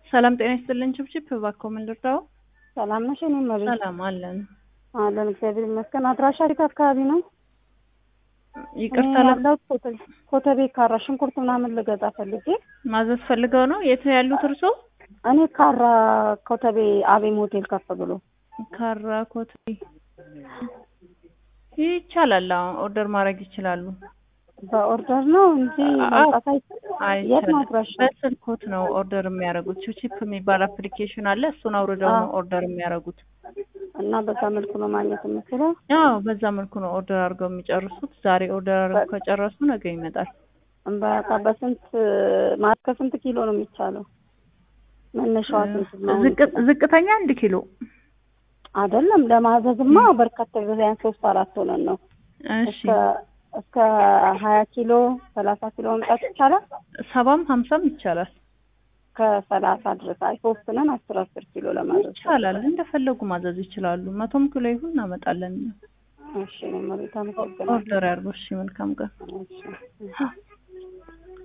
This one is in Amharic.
ሰላም ጤና ይስጥልን። ችብችብ እባክዎ ምን ልርዳው? ሰላም ነሽ? እኔ መቤት ሰላም አለን። አለን እግዚአብሔር ይመስገን። አድራሻ የት አካባቢ ነው? ይቅርታ እኔ ለ- ያለሁት ኮተ- ኮተቤ ካራ ሽንኩርት ምናምን ልገዛ ፈልጌ ማዘዝ ፈልገው ነው? የት ነው ያሉት እርሶ? እኔ ካራ ኮተቤ አቤም ሆቴል ከፍ ብሎ ካራ ኮቴ ይቻላል። አዎ ኦርደር ማድረግ ይችላሉ። በኦርደር ነው እንጂ አዎ። መምጣት አይ የት ነው አይቻልም። አድራሻ? በስልኮት ነው ኦርደር የሚያደርጉት። ቺፕ የሚባል አፕሊኬሽን አለ። እሱን አውርደው ነው ኦርደር የሚያደርጉት። እና በዛ መልኩ ነው ማግኘት የምችለው። አዎ በዛ መልኩ ነው ኦርደር አድርገው የሚጨርሱት። ዛሬ ኦርደር አድርገው ከጨረሱ ነገ ይመጣል። በቃ በስንት ማለት ከስንት ኪሎ ነው የሚቻለው? መነሻዋ ስንት ነው? ዝቅ- ዝቅተኛ አንድ ኪሎ አይደለም ለማዘዝማ በርካታ ጊዜያን ሶስት አራት ሆነን ነው እሺ እስከ እስከ ሀያ ኪሎ ሰላሳ ኪሎ መምጣት ይቻላል። ሰባም ሀምሳም ይቻላል ከሰላሳ ድረስ አይ ሶስት ነን አስር አስር ኪሎ ለማዘዝ ይቻላል። እንደፈለጉ ማዘዝ ይችላሉ። መቶም ኪሎ ይሁን እናመጣለን። እሺ ነው መሬት አመሰግናለሁ። ኦርደር ያድርጉ። እሺ መልካም ቀን። እሺ